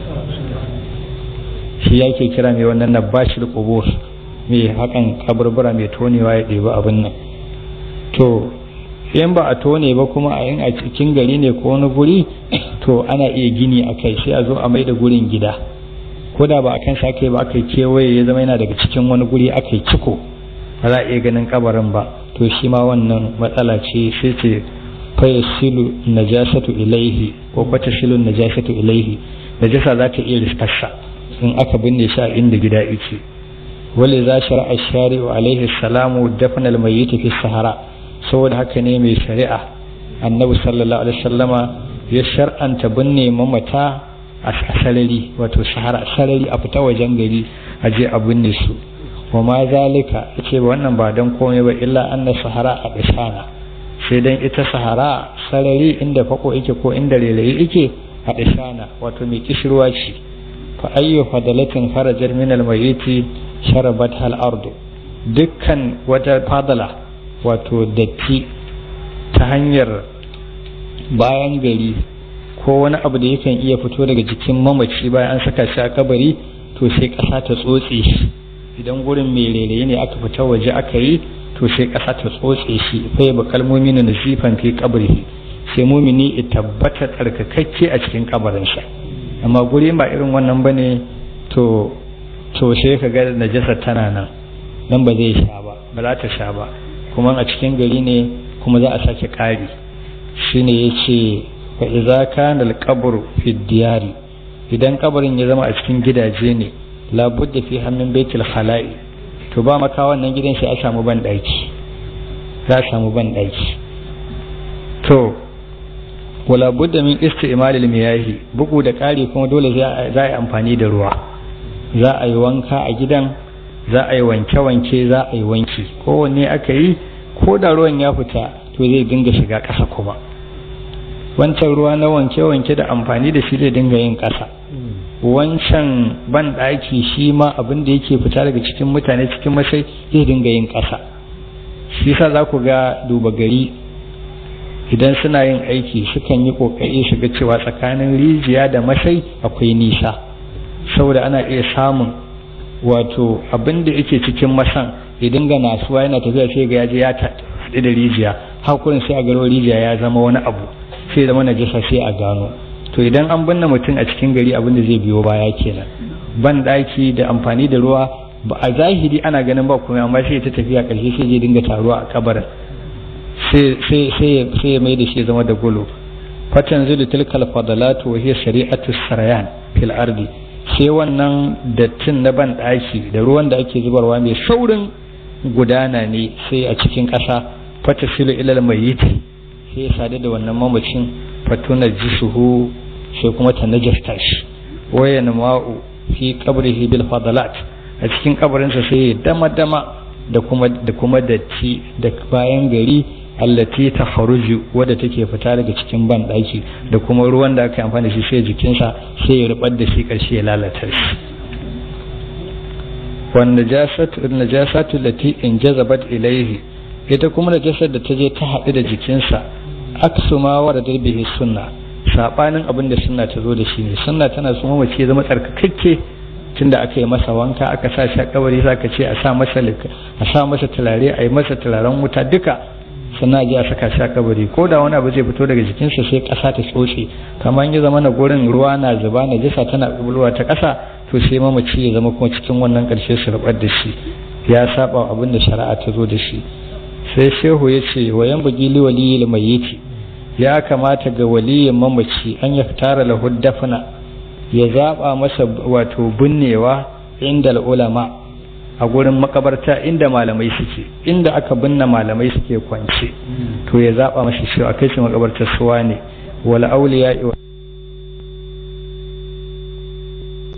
shi yake kira mai wannan na bashir kubur mai hakan kaburbura mai tonewa ya ɗebi abin nan to in ba a tone ba kuma a yin a cikin gari ne ko wani guri to ana iya gini a kai sai a zo a mai da gurin gida ko da ba a kan aka yi ba aka yi kewaye ya zama yana daga cikin wani guri aka yi ciko ba za a iya ganin kabarin ba to shi ma wannan matsala ce sai ce fayasilu najasatu ilaihi ko fatasilu najasatu ilaihi najasa za ta iya riskarsa in aka binne shi a inda gida yake wale za shari'a shari'u alaihi salamu dafna almayyit fi sahara saboda haka ne mai shari'a annabi sallallahu alaihi wasallama ya shar'anta binne mamata a sarari wato sahara sarari a fita wajen gari a je a binne su wa ma zalika yace wannan ba dan komai ba illa anna sahara a dashana sai dan ita sahara sarari inda fako yake ko inda lelayi yake a dashana wato mai kishirwa ce fa ayyu fadalatin kharajar min almayyiti sharabat hal ardu dukkan wata fadala wato datti ta hanyar bayan gari ko wani abu da yakan iya fito daga jikin mamaci bayan an saka shi a kabari to sai ƙasa ta tsotse shi idan gurin mai rairayi ne aka fita waje aka yi to sai ƙasa ta tsotse shi fa ya kalmomi na nasifan fi kabari sai mumini ya tabbata tsarkakakke a cikin kabarinsa amma guri ba irin wannan bane to to sai ka ga najasa tana nan nan ba zai sha ba ba za ta sha ba kuma a cikin gari ne kuma za a sake ƙari shine yace fa idza kana al-qabru fi diyari idan kabarin ya zama a cikin gidaje ne labudda fi hannun baitul khala'i to ba maka wannan gidan sai a samu ban daki za a samu ban daki to wala budda min isti'mal al-miyahi bugu da ƙari kuma dole za a yi amfani da ruwa za a yi wanka a gidan za a yi wanke-wanke za a yi wanki kowanne aka yi ko da ruwan ya fita to zai dinga shiga ƙasa kuma wancan ruwa na wanke-wanke da amfani da shi zai dinga yin ƙasa wancan ban ɗaki shi ma abin da yake fita daga cikin mutane cikin masai zai dinga yin ƙasa shi sa za ku ga duba gari idan suna yin aiki sukan yi ƙoƙari su ga cewa tsakanin rijiya da masai akwai nisa saboda ana iya samun wato abin da yake cikin masan idan ga nasuwa yana tafiya sai ga yaje ya taɗi da rijiya hakurin sai a garo rijiya ya zama wani abu sai zama najasa sai a gano to idan an binne mutum a cikin gari abin da zai biyo baya kenan ban daki da amfani da ruwa ba a zahiri ana ganin ba kuma amma sai ta tafiya karshe sai je dinga taruwa a kabarin sai sai sai sai mai da shi zama da gulo fatan zulu tilkal fadalatu wa hiya shari'atu sarayan fil ardi sai wannan dattin na ban daki da ruwan da ake zubarwa mai saurin gudana ne sai a cikin ƙasa fata silu ilal mayyiti sai ya sadu da wannan mamacin fatuna jisuhu sai kuma ta najasta shi waya ma'u fi qabrihi bil fadalat a cikin kabarinsa sai ya dama dama da kuma da kuma datti da bayan gari allati ta faruju wadda take fita daga cikin ban daki da kuma ruwan da aka yi amfani da shi sai jikinsa sai ya rubar da shi karshe ya lalata shi wan najasatu najasatu lati in jazabat ilayhi ita kuma najasar da ta je ta haɗu da jikinsa aksu ma wa da darbihi sunna sabanin abin da sunna ta zo da shi ne sunna tana so mace ya zama tsarkakakke tunda aka yi masa wanka aka sa shi a kabari za ka ce a sa masa a sa masa turare a yi masa turaren wuta duka sannan a je a saka shi a kabari ko da wani abu zai fito daga jikinsa sai ƙasa ta tsotse kamar ya zama na gurin ruwa na zuba na jisa tana bulwa ta ƙasa to sai mamaci ya zama kuma cikin wannan ƙarshe su rubar da shi ya saba abin da shari'a ta zo da shi sai shehu ya ce wa yan bugi li waliyil mayyiti ya kamata ga waliyin mamaci an ya tara lahu dafna ya zaba masa wato binnewa inda ulama a gurin makabarta inda malamai suke inda aka binne malamai suke kwance to ya zaba masa shi a kai shi makabartar suwa ne wal auliya